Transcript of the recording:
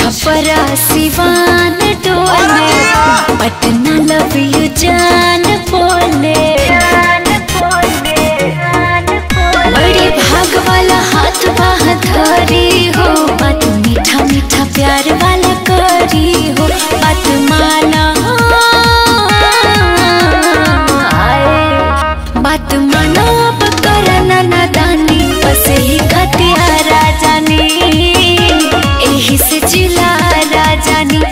छपरा सिवान डोले Patna love you जान बोले बड़े भाग वाला हाथ बाह धरी हो बात मीठा मीठा प्यार वाला करी हो बात माना आए बात मानो अब करना नादानी बस ही खतियारा